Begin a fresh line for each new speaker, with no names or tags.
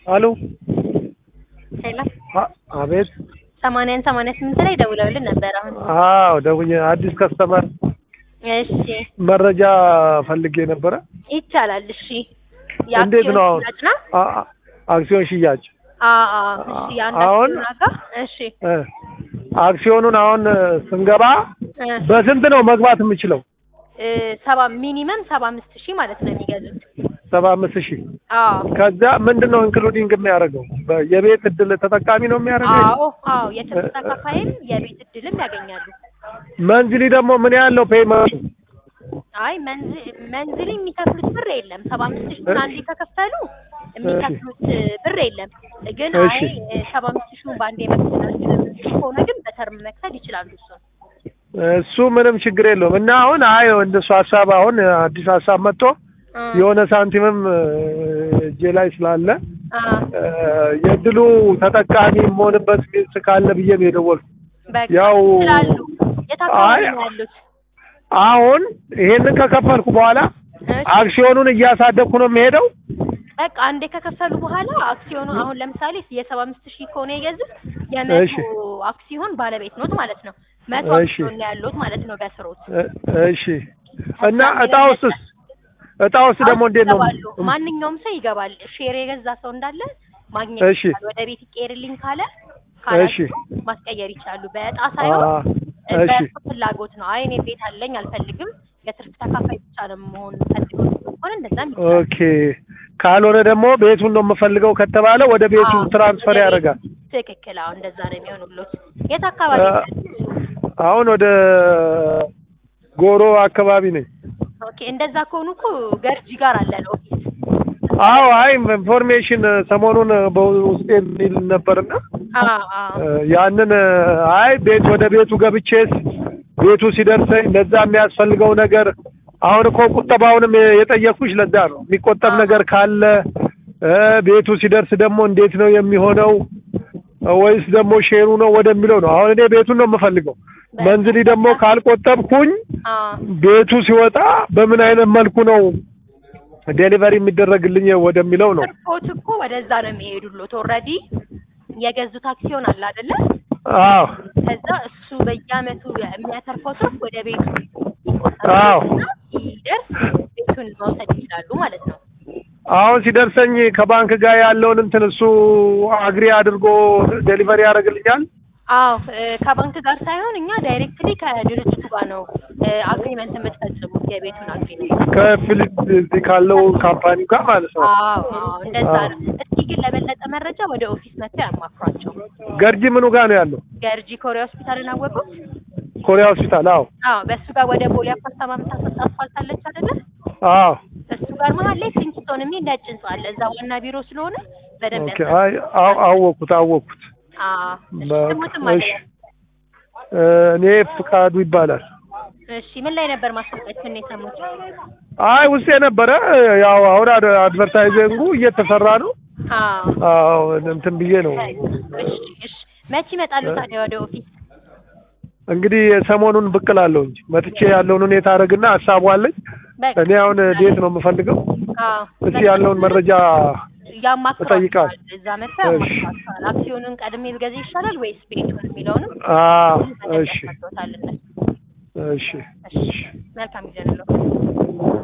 አሎ
ሄሎ
አ- አቤት
ሰማንያን ሰማንያ ስምንት ላይ ደውለውልን ነበር። አሁን
አዎ ደውዬ አዲስ ከስተመር
እሺ
መረጃ ፈልጌ ነበረ
ይቻላል። እሺ
እንዴት ነው አሁን
ሽያጭ ነው?
አ- አ- አክሲዮን ሽያጭ
አዎ አዎ። እሺ የአንድ
አሁን
አክሲዮን ዋጋ እሺ
እ አክሲዮኑን አሁን እ፣ ስንገባ
እ፣
በስንት ነው መግባት የምችለው
እ፣ ሰባ ሚኒመም ሰባ አምስት ሺህ ማለት ነው የሚገዙት።
ሰባ አምስት ሺህ
አዎ
ከዛ ምንድን ነው ኢንክሉዲንግ የሚያደርገው በ- የቤት እድል ተጠቃሚ ነው የሚያደርገው
አዎ አዎ። የትርፍ ተካፋይም የቤት እድልም ያገኛሉ።
መንዝሊ ደግሞ ምን ያለው ፔይመንቱ
አይ መንዝ- መንዝሊ የሚከፍሉት ብር የለም። ሰባ አምስት ሺህ አንዴ ከከፈሉ የሚከፍሉት ብር የለም። ግን
እሺ።
አይ ሰባ አምስት ሺህ በአንዴ መክፈል አልችልም ከሆነ ግን በተርም መክፈል ይችላሉ። እሱን
እሱ ምንም ችግር የለውም እና አሁን አይ እንደሱ ሀሳብ አሁን አዲስ ሀሳብ መጥቶ
እ፣
የሆነ ሳንቲምም እ፣ እጄ ላይ ስላለ
አ፣
እ፣ የእድሉ ተጠቃሚ የምሆንበት ሚንስ ካለ ብዬ ነው የደወልኩት።
በቃ
ያው
ይችላሉ። የት አካባቢ
አይ
ነው ያሉት?
አሁን ይሄንን ከከፈልኩ በኋላ
እሺ።
አክሲዮኑን እያሳደግኩ ነው የሚሄደው።
በቃ አንዴ ከከፈሉ በኋላ አክሲዮኑ አሁን ለምሳሌ የሰባ አምስት ሺህ ከሆነ የገዙት
እሺ።
የመቶ አክሲዮን ባለቤት ኖት ማለት ነው። መቶ
እሺ።
አክሲዮን ነው ያሉት ማለት ነው በስሮት
እ፣ እሺ እና እጣ ውስጥስ እጣ ውስጥ ደግሞ እንዴት ነው?
ይገባሉ። ማንኛውም ሰው ይገባል። ሼር የገዛ ሰው እንዳለ ማግኘት
እሺ።
ይችላል። ወደ ቤት ይቀየርልኝ ካለ
እሺ።
ካላቸው ማስቀየር ይችላሉ። በእጣ ሳይሆን
አ፣ እሺ
በእሱ ፍላጎት ነው። አይ እኔ ቤት አለኝ አልፈልግም፣ የትርፍ ተካፋይ ብቻ ነው መሆን ፈልገው ከሆነ እንደዛም ይችላል።
ኦኬ። ካልሆነ ደግሞ ቤቱን ነው የምፈልገው ከተባለ ወደ ቤቱ
አዎ፣
ትራንስፈር
ወደ ቤት
ያደርጋል።
ትክክል። አዎ እንደዛ ነው የሚሆኑሎት። የት አካባቢ
አ፣ አሁን ወደ ጎሮ አካባቢ ነኝ።
ኦኬ። እንደዛ ከሆኑ እኮ ገርጂ ጋር አለ ኦፊስ።
አዎ አይ ኢንፎርሜሽን ሰሞኑን በውስጤ የሚል ነበርና
አዎ አዎ
እ፣ ያንን እ፣ አይ ቤት ወደ ቤቱ ገብቼስ ቤቱ ሲደርሰኝ ለዛ የሚያስፈልገው ነገር አሁን እኮ ቁጠባውንም የ- የጠየኩሽ ለዛ ነው። የሚቆጠብ ነገር ካለ እ፣ ቤቱ ሲደርስ ደግሞ እንዴት ነው የሚሆነው እ፣ ወይስ ደግሞ ሼሩ ነው ወደሚለው ነው። አሁን እኔ ቤቱን ነው የምፈልገው። መንዝሊ ደግሞ ካልቆጠብኩኝ
አዎ
ቤቱ ሲወጣ በምን አይነት መልኩ ነው ዴሊቨሪ የሚደረግልኝ ወደሚለው ነው።
ትርፎት እኮ ወደዛ ነው የሚሄዱሎት። ኦልሬዲ የገዙት አክሲዮን አለ አይደለ?
አዎ
ከዛ እሱ በየአመቱ የሚያተርፈው ትርፍ ወደ ቤቱ
አዎ።
ይቆጠርና ሲደርስ ቤቱን መውሰድ ይችላሉ ማለት ነው።
አሁን ሲደርሰኝ ከባንክ ጋር ያለውን እንትን እሱ አግሪ አድርጎ ዴሊቨሪ ያደርግልኛል።
አዎ እ፣ ከባንክ ጋር ሳይሆን እኛ ዳይሬክትሊ ከድርጅቱ ጋር ነው አግሪመንት የምትፈጽሙት የቤቱን አግሪመንት።
ከፊሊፕ ካለው ካምፓኒ ጋር ማለት ነው።
አዎ አዎ እንደዛ
አዎ።
ነው። እስኪ ግን ለበለጠ መረጃ ወደ ኦፊስ መጥተው ያማክሯቸው።
ገርጂ ምኑ ጋር ነው ያለው?
ገርጂ ኮሪያ ሆስፒታልን አወቁት?
ኮሪያ ሆስፒታል። አዎ
አዎ በእሱ ጋር ወደ ቦሌ አፓርታማ የምታስወጣ አስፋልት አለች አይደለ?
አዎ።
እሱ ጋር መሀል ላይ ፕሪንስቶን የሚል ነጭ ህንጻ አለ። እዛ ዋና ቢሮ ስለሆነ በደንብ
ኦኬ። አይ አው- አወኩት አወኩት።
አዎ እሺ
በቃ
ስሙትም አለ።
እሺ። እ፣ እኔ ፍቃዱ ይባላል።
እሺ ምን ላይ ነበር ማስታወቂያችን የሰሙት?
አይ ውስጥ የነበረ ያው አሁን አድ- አድቨርታይዚንጉ እየተሰራ ነው።
አዎ
አዎ እንትን ብዬ ነው
እሺ እሺ መቼ ይመጣሉ ታዲያ ወደ ኦፊስ?
እንግዲህ ሰሞኑን ብቅ እላለሁ እንጂ መጥቼ ያለውን ሁኔታ አደርግና ሀሳቡ አለኝ።
በቃ
እኔ አሁን ዴት ነው የምፈልገው።
አዎ
እስኪ ያለውን መረጃ
ያማክሯቸዋል።
እጠይቃለሁ።
እዛ መጥተው
እሺ።
ያማክሯቸዋል። አክሲዮኑን ቀድሜ ብገዛ ይሻላል ወይስ ቤቱን የሚለውንም
አዎ እሺ
ያስረዷታል እነሱ።
እሺ
እሺ መልካም ጊዜ ነው።